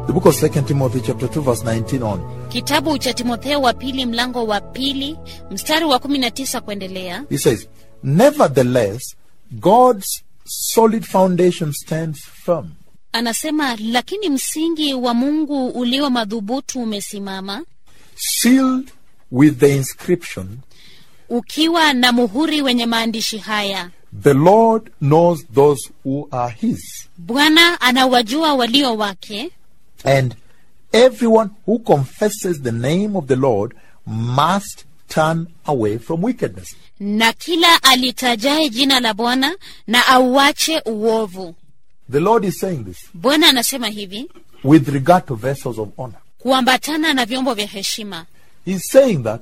The book of 2 Timothy chapter 2 verse 19 on. kitabu cha timotheo wa pili mlango wa pili mstari wa 19 kuendelea He says, Nevertheless, God's solid foundation stands firm, anasema lakini msingi wa mungu ulio madhubutu umesimama sealed with the inscription, ukiwa na muhuri wenye maandishi haya The Lord knows those who are His. bwana anawajua walio wake And everyone who confesses the name of the Lord must turn away from wickedness. na kila alitajaye jina la bwana na auache uovu The Lord is saying this bwana anasema hivi with regard to vessels of honor. kuambatana na vyombo vya heshima He's saying that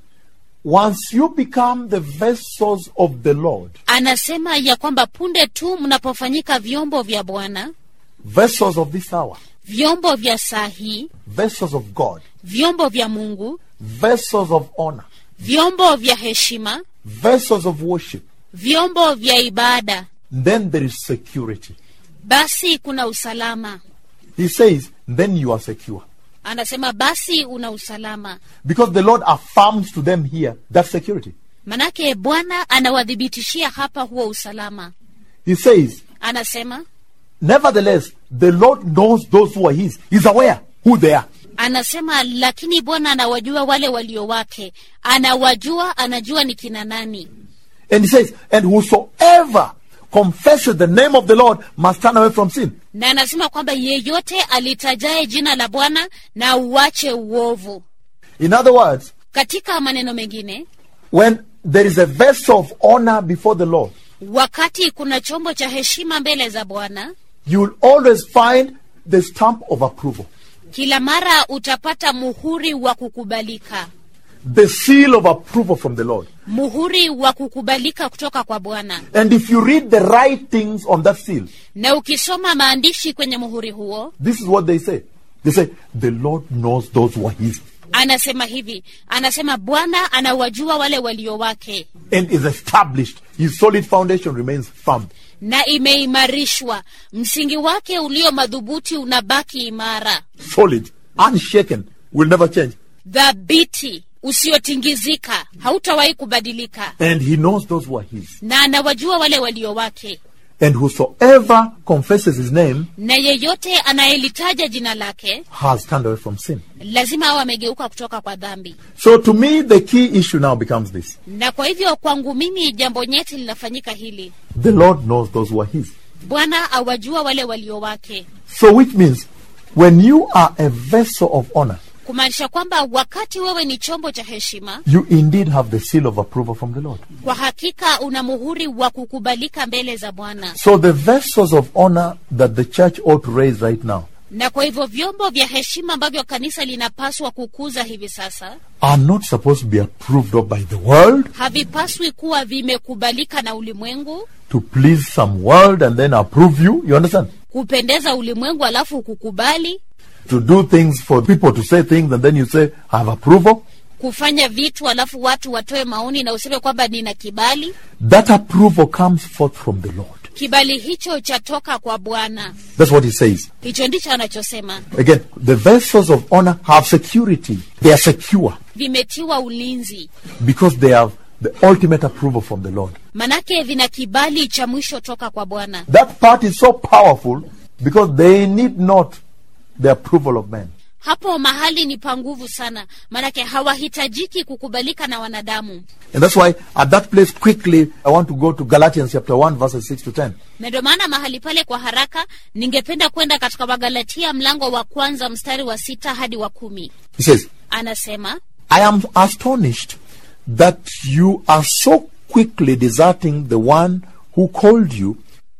once you become the vessels of the Lord, anasema ya kwamba punde tu mnapofanyika vyombo vya bwana vessels of this hour, vyombo vya saa hii vessels of God, vyombo vya mungu vessels of honor, vyombo vya heshima vessels of worship, vyombo vya ibada then there is security. basi kuna usalama He says, then you are secure. anasema basi una usalama Because the Lord affirms to them here that security. manake bwana anawadhibitishia hapa huo usalama He says, anasema Nevertheless, the Lord knows those who are His. He's aware who they are. anasema lakini bwana anawajua wale walio wake anawajua anajua ni kina nani And He says, And whosoever confesses the name of the Lord must turn away from sin. na anasema kwamba yeyote alitajaye jina la bwana na uache uovu In other words, katika maneno mengine when there is a vessel of honor before the Lord, wakati kuna chombo cha heshima mbele za bwana you will always find the stamp of approval, kila mara utapata muhuri wa kukubalika the seal of approval from the Lord. muhuri wa kukubalika kutoka kwa bwana And if you read the right things on that seal, na ukisoma maandishi kwenye muhuri huo this is what they say. They say, The Lord knows those who are His anasema hivi anasema bwana anawajua wale walio wake and is established. His solid foundation remains firm. na imeimarishwa msingi wake ulio madhubuti unabaki imara solid, unshaken, will never change. dhabiti usiotingizika hautawahi kubadilika And he knows those who are his. na anawajua wale walio wake And whosoever confesses his name na yeyote anayelitaja jina lake has turned away from sin. lazima awe amegeuka kutoka kwa dhambi So to me, the key issue now becomes this. na kwa hivyo kwangu mimi jambo nyeti linafanyika hili The Lord knows those who are his. bwana awajua wale walio wake So which means when you are a vessel of honor, kumaanisha kwamba wakati wewe ni chombo cha heshima you indeed have the seal of approval from the Lord. kwa hakika una muhuri wa kukubalika mbele za bwana So the vessels of honor that the church ought to raise right now na kwa hivyo vyombo vya heshima ambavyo kanisa linapaswa kukuza hivi sasa are not supposed to be approved of by the world havipaswi kuwa vimekubalika na ulimwengu to please some world and then approve you. You understand? kupendeza ulimwengu alafu kukubali to do things for people to say things and then you say I have approval kufanya vitu alafu watu watoe maoni na useme kwamba nina kibali that approval comes forth from the lord kibali hicho chatoka kwa bwana that's what he says hicho ndicho anachosema again the vessels of honor have security they are secure vimetiwa ulinzi because they have the ultimate approval from the lord manake vina kibali cha mwisho toka kwa bwana that part is so powerful because they need not the approval of men hapo mahali ni pa nguvu sana manake hawahitajiki kukubalika na wanadamu and that's why at that place quickly i want to go to galatians chapter 1 verses 6 to 10 na ndio maana mahali pale kwa haraka ningependa kwenda katika wagalatia mlango wa kwanza mstari wa sita hadi wa kumi he says anasema I am astonished that you are so quickly deserting the one who called you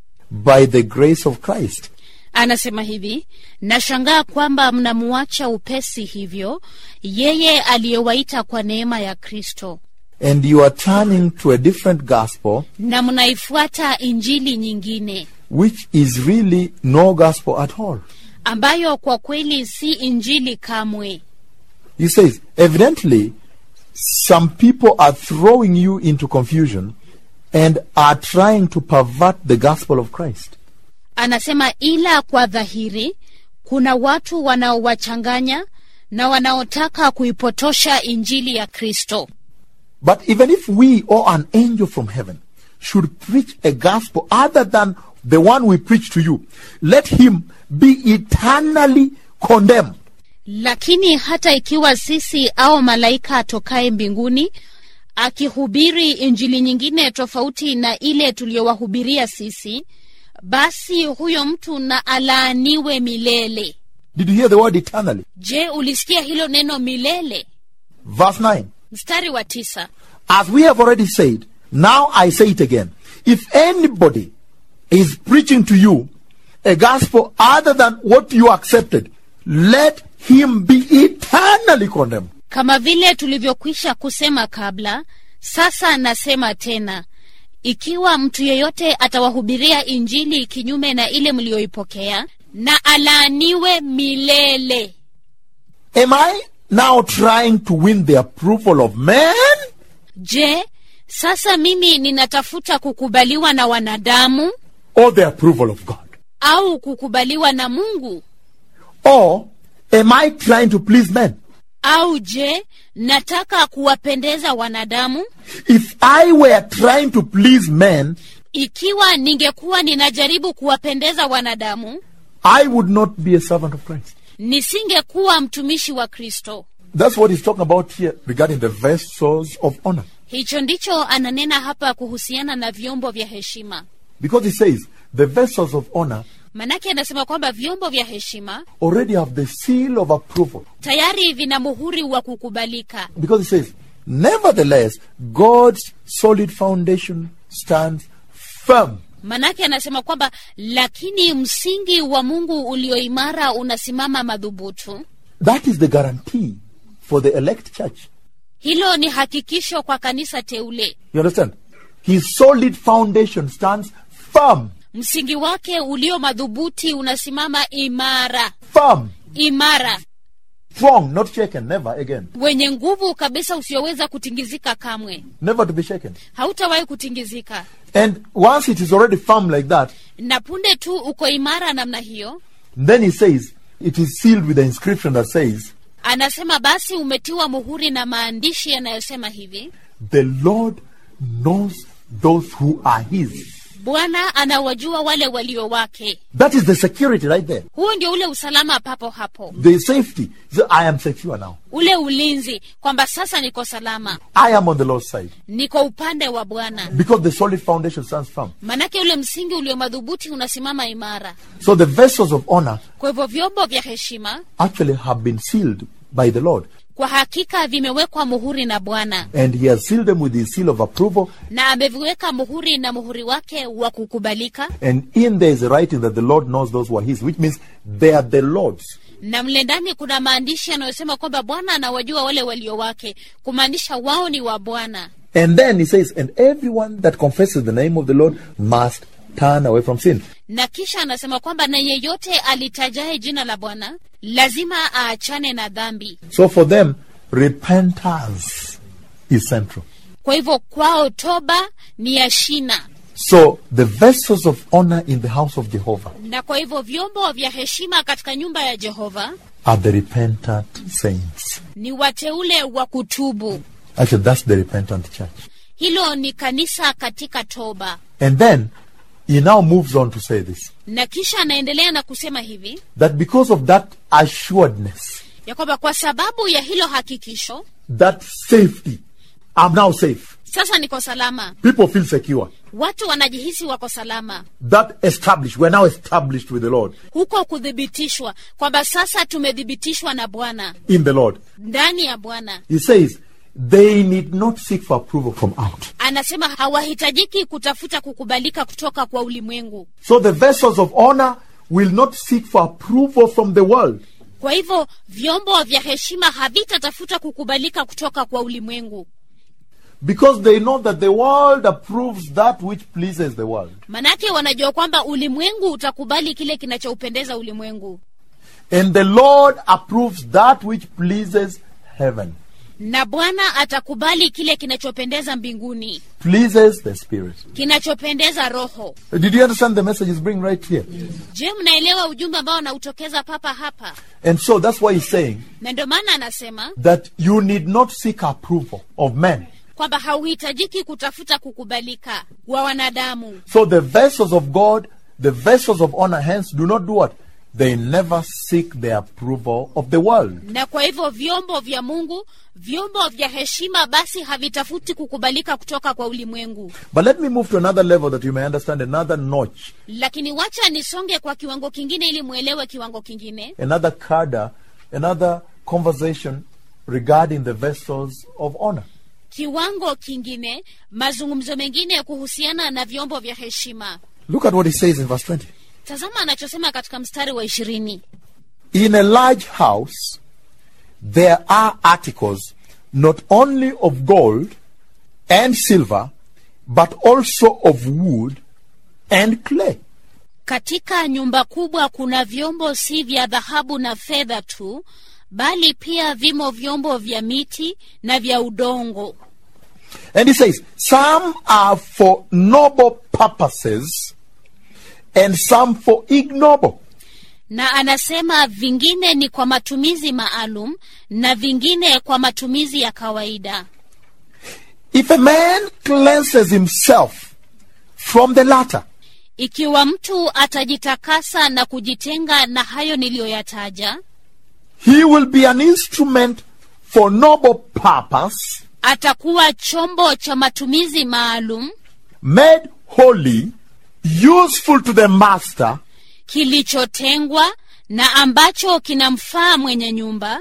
by the grace of Christ. anasema hivi nashangaa kwamba mnamuacha upesi hivyo yeye aliyewaita kwa neema ya kristo And you are turning to a different gospel, na mnaifuata injili nyingine which is really no gospel at all. ambayo kwa kweli si injili kamwe He says, evidently, some people are throwing you into confusion and are trying to pervert the gospel of Christ. anasema ila kwa dhahiri kuna watu wanaowachanganya na wanaotaka kuipotosha injili ya kristo But even if we or an angel from heaven should preach a gospel other than the one we preach to you, let him be eternally condemned. lakini hata ikiwa sisi au malaika atokaye mbinguni akihubiri injili nyingine tofauti na ile tuliyowahubiria sisi basi huyo mtu na alaaniwe milele Did you hear the word eternally? je ulisikia hilo neno milele Verse 9. mstari wa tisa As we have already said, now I say it again. If anybody is preaching to you a gospel other than what you accepted, let him be eternally condemned. kama vile tulivyokwisha kusema kabla sasa nasema tena ikiwa mtu yeyote atawahubiria injili kinyume na ile mliyoipokea na alaaniwe milele Am I now trying to win the approval of men? je sasa mimi ninatafuta kukubaliwa na wanadamu or the approval of God? au kukubaliwa na mungu Or am I trying to please men? au je nataka kuwapendeza wanadamu If I were trying to please men, ikiwa ningekuwa ninajaribu kuwapendeza wanadamu I would not be a servant of Christ. nisingekuwa mtumishi wa kristo That's what he's talking about here regarding the vessels of honor. hicho ndicho ananena hapa kuhusiana na vyombo vya heshima Because he says the vessels of honor manake anasema kwamba vyombo vya heshima already have the seal of approval. tayari vina muhuri wa kukubalika Because he says, nevertheless, God's solid foundation stands firm. manake anasema kwamba lakini msingi wa mungu ulioimara unasimama madhubutu That is the guarantee for the elect church. hilo ni hakikisho kwa kanisa teule You understand? His solid foundation stands firm. msingi wake ulio madhubuti unasimama imara Firm. imara Strong, not shaken, never again. wenye nguvu kabisa usioweza kutingizika kamwe Never to be shaken. hautawahi kutingizika And once it is already firm like that, na punde tu uko imara namna hiyo then he says, it is sealed with the inscription that says, anasema basi umetiwa muhuri na maandishi yanayosema hivi The Lord knows those who are his. bwana anawajua wale walio wake That is the security right there. huo ndio ule usalama papo hapo The safety. So I am secure now. ule ulinzi kwamba sasa niko salama I am on the Lord's side. niko upande wa bwana Because the solid foundation stands firm. manake ule msingi ulio madhubuti unasimama imara So the vessels of honor kwa hivyo vyombo vya heshima actually have been sealed by the Lord. kwa hakika vimewekwa muhuri na bwana And he has sealed them with his seal of approval. na ameviweka muhuri na muhuri wake wa kukubalika And in there is a writing that the Lord knows those who are his, which means they are the Lord's. na mle ndani kuna maandishi yanayosema kwamba bwana anawajua wale walio wake kumaanisha wao ni wa bwana And then he says, and everyone that confesses the name of the Lord must turn away from sin. na kisha anasema kwamba na yeyote alitajaye jina la bwana lazima aachane na dhambi So for them, repentance is central. kwa hivyo kwao toba ni ya shina So the vessels of honor in the house of Jehovah na kwa hivyo vyombo vya heshima katika nyumba ya jehova are the repentant saints. ni wateule wa kutubu Actually, that's the repentant church. hilo ni kanisa katika toba And then he now moves on to say this na kisha anaendelea na kusema hivi that because of that assuredness, ya kwamba kwa sababu ya hilo hakikisho that safety, I'm now safe. sasa niko salama People feel secure. watu wanajihisi wako salama That established, we're now established with the Lord, huko kuthibitishwa kwamba sasa tumethibitishwa na bwana in the Lord. ndani ya bwana He says they need not seek for approval from out. anasema hawahitajiki kutafuta kukubalika kutoka kwa ulimwengu So the vessels of honor will not seek for approval from the world. kwa hivyo vyombo vya heshima havitatafuta kukubalika kutoka kwa ulimwengu Because they know that the world approves that which pleases the world. manake wanajua kwamba ulimwengu utakubali kile kinachoupendeza ulimwengu And the Lord approves that which pleases heaven. na bwana atakubali kile kinachopendeza mbinguni pleases the Spirit. kinachopendeza roho Did you understand the message is bringing right here? je mnaelewa ujumbe ambao unautokeza papa hapa And so that's why he's saying na ndio maana anasema that you need not seek approval of men. kwamba hauhitajiki kutafuta kukubalika wa wanadamu So the vessels of God, the vessels of honor, hence do not do what? They never seek the approval of the world. na kwa hivyo vyombo vya mungu vyombo vya heshima basi havitafuti kukubalika kutoka kwa ulimwengu But let me move to another level that you may understand another notch, lakini wacha nisonge kwa kiwango kingine ili mwelewe kiwango kingine another cadre, another conversation regarding the vessels of honor. kiwango kingine mazungumzo mengine kuhusiana na vyombo vya heshima Look at what he says in verse 20. tazama anachosema katika mstari wa ishirini In a large house, there are articles not only of gold and silver, but also of wood and clay. katika nyumba kubwa kuna vyombo si vya dhahabu na fedha tu bali pia vimo vyombo vya miti na vya udongo And he says, some are for noble purposes and some for ignoble. na anasema vingine ni kwa matumizi maalum na vingine kwa matumizi ya kawaida If a man cleanses himself from the latter, ikiwa mtu atajitakasa na kujitenga na hayo niliyoyataja he will be an instrument for noble purpose, atakuwa chombo cha matumizi maalum made holy, useful to the master, kilichotengwa na ambacho kinamfaa mwenye nyumba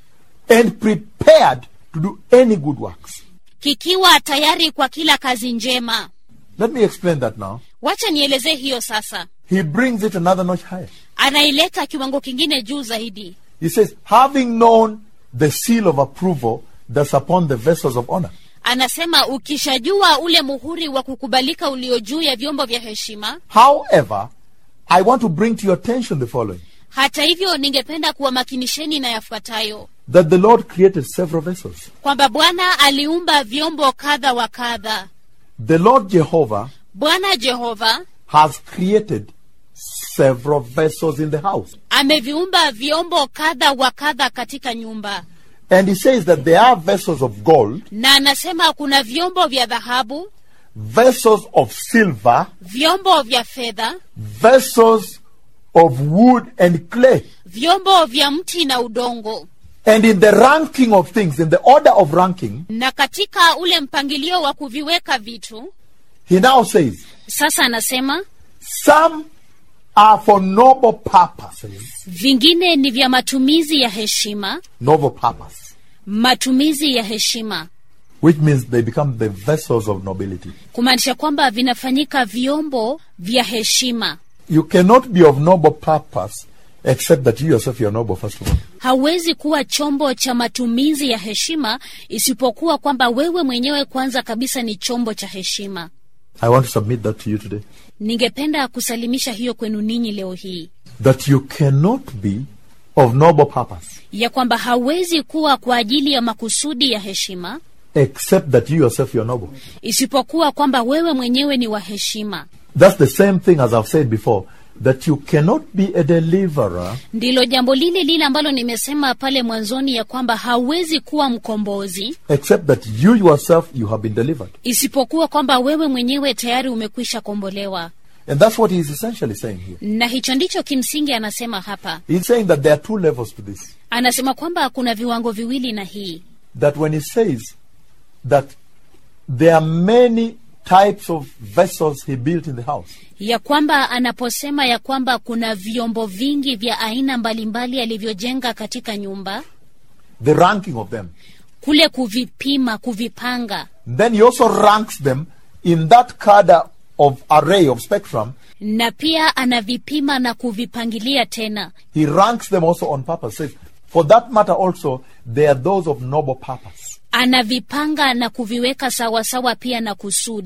and prepared to do any good works. kikiwa tayari kwa kila kazi njema Let me explain that now. wacha nielezee hiyo sasa He brings it another notch higher. anaileta kiwango kingine juu zaidi He says, having known the seal of approval that's upon the vessels of honor. anasema ukishajua ule muhuri wa kukubalika ulio juu ya vyombo vya heshima However, I want to bring to your attention the following hata hivyo ningependa kuwamakinisheni na yafuatayo that the Lord created several vessels. kwamba bwana aliumba vyombo kadha wa kadha The Lord Jehovah bwana jehova has created several vessels in the house. ameviumba vyombo kadha wa kadha katika nyumba And he says that there are vessels of gold, na anasema kuna vyombo vya dhahabu vessels of silver, vyombo vya fedha vessels of wood and clay. vyombo vya mti na udongo And in the ranking of things, in the order of ranking, na katika ule mpangilio wa kuviweka vitu he now says, sasa anasema some are for noble purposes. vingine ni vya matumizi ya heshima Noble purpose. matumizi ya heshima Which means they become the vessels of nobility. kumaanisha kwamba vinafanyika vyombo vya heshima You cannot be of noble purpose except that you yourself you are noble, first of all. hauwezi kuwa chombo cha matumizi ya heshima isipokuwa kwamba wewe mwenyewe kwanza kabisa ni chombo cha heshima I want to submit that to you today. ningependa kusalimisha hiyo kwenu ninyi leo hii That you cannot be of noble purpose ya kwamba hauwezi kuwa kwa ajili ya makusudi ya heshima except that you yourself you are noble. isipokuwa kwamba wewe mwenyewe ni wa heshima That's the same thing as I've said before. That you cannot be a deliverer ndilo jambo lile lile ambalo nimesema pale mwanzoni ya kwamba hauwezi kuwa mkombozi except that you yourself you have been delivered. isipokuwa kwamba wewe mwenyewe tayari umekwisha kombolewa And that's what he is essentially saying here. na hicho ndicho kimsingi anasema hapa He's saying that there are two levels to this. anasema kwamba kuna viwango viwili na hii That when he says that there are many types of vessels he built in the house, ya kwamba anaposema ya kwamba kuna vyombo vingi vya aina mbalimbali alivyojenga katika nyumba the ranking of them, kule kuvipima kuvipanga then he also ranks them in that cadre of array of spectrum. na pia anavipima na kuvipangilia tena He ranks them also on purpose. Says, for that matter also, they are those of noble purpose. anavipanga na kuviweka sawasawa pia na kusudi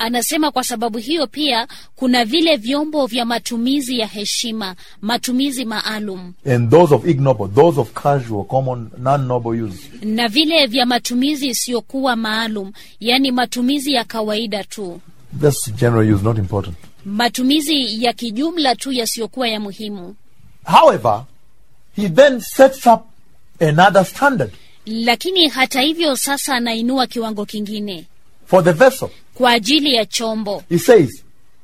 Anasema kwa sababu hiyo pia kuna vile vyombo vya matumizi ya heshima, matumizi maalum, and those of ignoble, those of casual, common, non-noble use. na vile vya matumizi isiyokuwa maalum, yaani matumizi ya kawaida tu, That's general use, not important. matumizi ya kijumla tu yasiyokuwa ya muhimu. However, he then sets up another standard Lakini hata hivyo, sasa anainua kiwango kingine for the vessel. kwa ajili ya chombo. He says,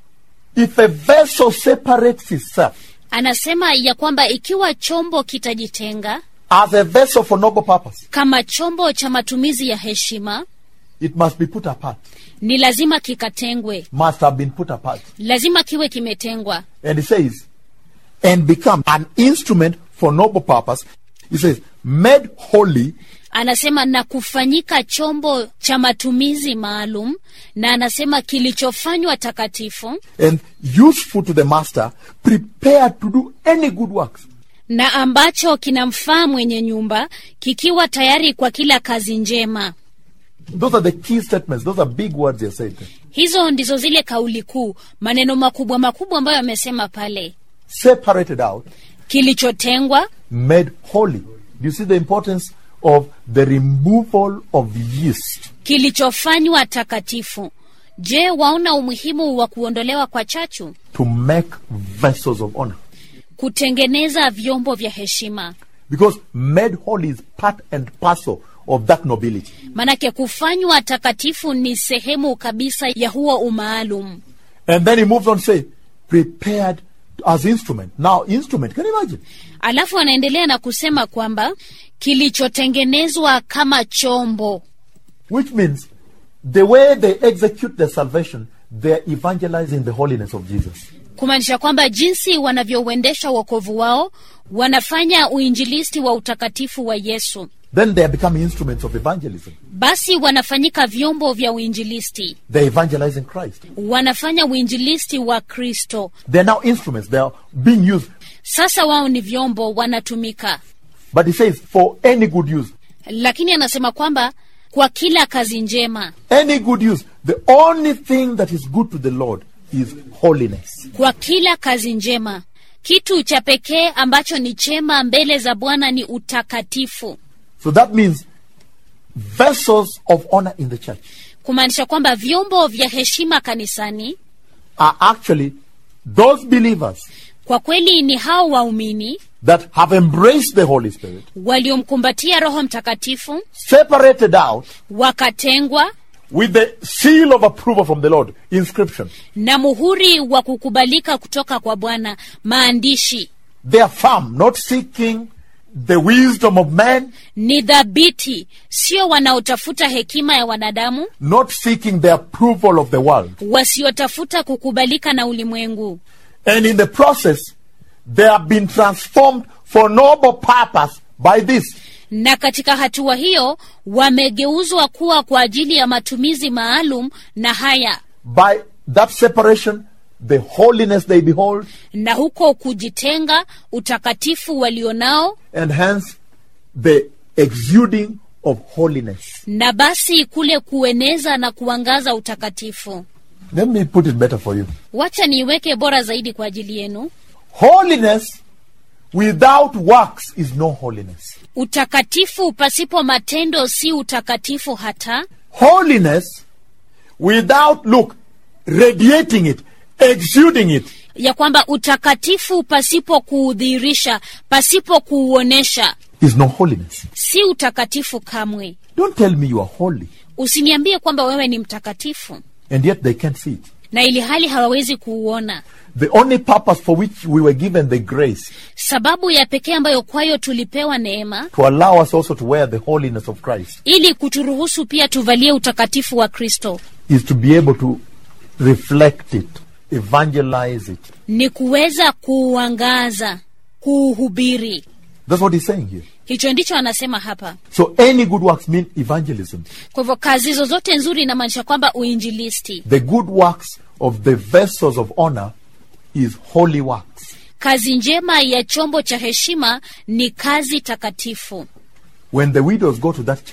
if a vessel separates itself Anasema ya kwamba ikiwa chombo kitajitenga as a vessel for noble purpose, kama chombo cha matumizi ya heshima, it must be put apart, ni lazima kikatengwe, must have been put apart. lazima kiwe kimetengwa. And he says, and become an instrument for noble purpose. He says, made holy Anasema na kufanyika chombo cha matumizi maalum, na anasema kilichofanywa takatifu and useful to the master, prepared to do any good works. na ambacho kinamfaa mwenye nyumba, kikiwa tayari kwa kila kazi njema. Those are the key statements. Those are big words he said. Hizo ndizo zile kauli kuu, maneno makubwa makubwa ambayo amesema pale: Separated out, kilichotengwa, made holy. Do you see the importance of the removal of yeast? kilichofanywa takatifu. Je, waona umuhimu wa kuondolewa kwa chachu? To make vessels of honor. Kutengeneza vyombo vya heshima. Because made holy is part and parcel of that nobility. Manake kufanywa takatifu ni sehemu kabisa ya huo umaalum. And then he moves on to say, prepared as instrument. Now, instrument, can you imagine? Alafu anaendelea na kusema kwamba kilichotengenezwa kama chombo, Which means the way they execute their salvation, they're evangelizing the holiness of Jesus. kumaanisha kwamba jinsi wanavyouendesha wokovu wao wanafanya uinjilisti wa utakatifu wa Yesu, Then they are becoming instruments of evangelism. basi wanafanyika vyombo vya uinjilisti, They're evangelizing Christ. wanafanya uinjilisti wa Kristo. They're now instruments. They are being used. Sasa wao ni vyombo, wanatumika. But he says, for any good use. Lakini anasema kwamba kwa kila kazi njema, Any good use. The only thing that is good to the Lord is holiness. kwa kila kazi njema, kitu cha pekee ambacho ni chema mbele za Bwana ni utakatifu, So that means vessels of honor in the church kumaanisha kwamba vyombo vya heshima kanisani are actually those believers kwa kweli ni hao waumini that have embraced the Holy Spirit, waliomkumbatia Roho Mtakatifu, separated out wakatengwa with the seal of approval from the Lord, inscription. na muhuri wa kukubalika kutoka kwa Bwana, maandishi They are firm, not seeking the wisdom of man, ni dhabiti, sio wanaotafuta hekima ya wanadamu, not seeking the approval of the world. wasiotafuta kukubalika na ulimwengu, And in the process, they have been transformed for noble purpose by this. na katika hatua hiyo wamegeuzwa kuwa kwa ajili ya matumizi maalum na haya By that separation, the holiness they behold, na huko kujitenga, utakatifu walionao, and hence the exuding of holiness. na basi kule kueneza na kuangaza utakatifu. Let me put it better for you. Wacha niiweke bora zaidi kwa ajili yenu. Holiness without works is no holiness. Utakatifu pasipo matendo si utakatifu hata. Holiness without, look, radiating it, exuding it, ya kwamba utakatifu pasipo kuudhihirisha, pasipo kuuonesha, is no holiness. si utakatifu kamwe. Don't tell me you are holy, Usiniambie kwamba wewe ni mtakatifu and yet they can't see it. na ili hali hawawezi kuuona. The only purpose for which we were given the grace Sababu ya pekee ambayo kwayo tulipewa neema to allow us also to wear the holiness of Christ ili kuturuhusu pia tuvalie utakatifu wa Kristo is to be able to reflect it, evangelize it. ni kuweza kuuangaza, kuuhubiri. That's what he's saying here. Hicho ndicho anasema hapa. So any good works mean evangelism. Kwa hivyo kazi zozote nzuri inamaanisha kwamba uinjilisti. The good works of the vessels of honor is holy works. Kazi njema ya chombo cha heshima ni kazi takatifu. When the widows go to that church,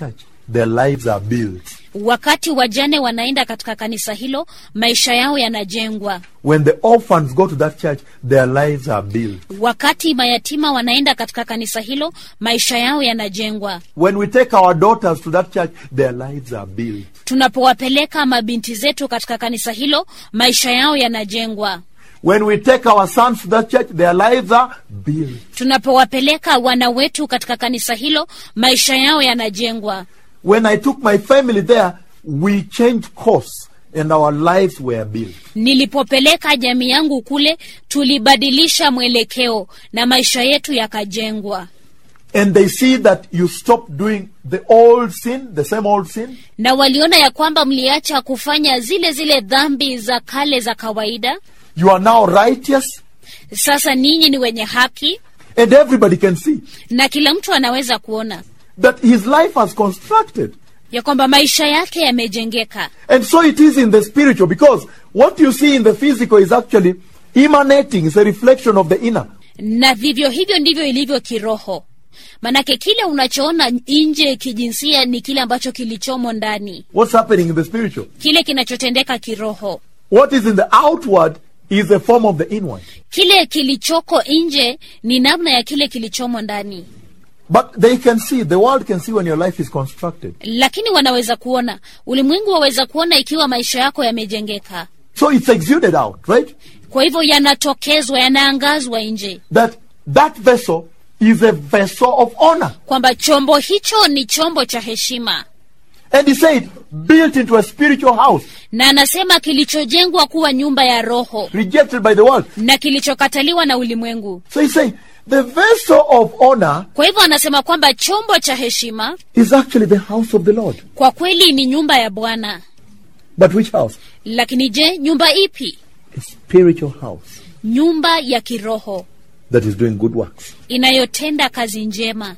their lives are built. wakati wajane wanaenda katika kanisa hilo maisha yao yanajengwa When the orphans go to that church, their lives are built. wakati mayatima wanaenda katika kanisa hilo maisha yao yanajengwa When we take our daughters to that church, their lives are built. tunapowapeleka mabinti zetu katika kanisa hilo maisha yao yanajengwa When we take our sons to that church, their lives are built. tunapowapeleka wana wetu katika kanisa hilo maisha yao yanajengwa When I took my family there, we changed course and our lives were built. nilipopeleka jamii yangu kule tulibadilisha mwelekeo na maisha yetu yakajengwa And they see that you stop doing the old sin, the same old sin, na waliona ya kwamba mliacha kufanya zile zile dhambi za kale za kawaida you are now righteous, sasa ninyi ni wenye haki and everybody can see na kila mtu anaweza kuona that his life has constructed. ya kwamba maisha yake yamejengeka And so it is in the spiritual because what you see in the physical is actually emanating, it's a reflection of the inner. na vivyo hivyo ndivyo ilivyo kiroho manake kile unachoona nje kijinsia ni kile ambacho kilichomo ndani What's happening in the spiritual? kile kinachotendeka kiroho What is in the outward is a form of the inward. kile kilichoko nje ni namna ya kile kilichomo ndani But they can see, the world can see when your life is constructed. lakini wanaweza kuona ulimwengu waweza kuona ikiwa maisha yako yamejengeka So it's exuded out, right? kwa hivyo yanatokezwa yanaangazwa nje That that vessel is a vessel of honor. kwamba chombo hicho ni chombo cha heshima And he said, built into a spiritual house, na anasema kilichojengwa kuwa nyumba ya roho rejected by the world. na kilichokataliwa na ulimwengu So he's saying, the vessel of honor kwa hivyo anasema kwamba chombo cha heshima is actually the house of the Lord. kwa kweli ni nyumba ya bwana But which house? lakini je nyumba ipi A spiritual house nyumba ya kiroho that is doing good works. inayotenda kazi njema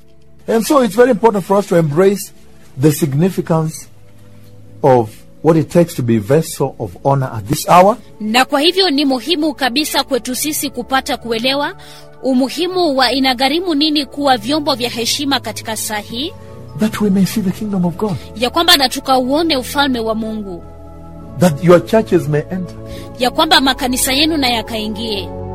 And so it's very important for us to embrace the significance of what it takes to be a vessel of honor at this hour. na kwa hivyo ni muhimu kabisa kwetu sisi kupata kuelewa umuhimu wa inagharimu nini kuwa vyombo vya heshima katika saa hii that we may see the kingdom of God, ya kwamba na tukauone ufalme wa mungu that your churches may enter. ya kwamba makanisa yenu na yakaingie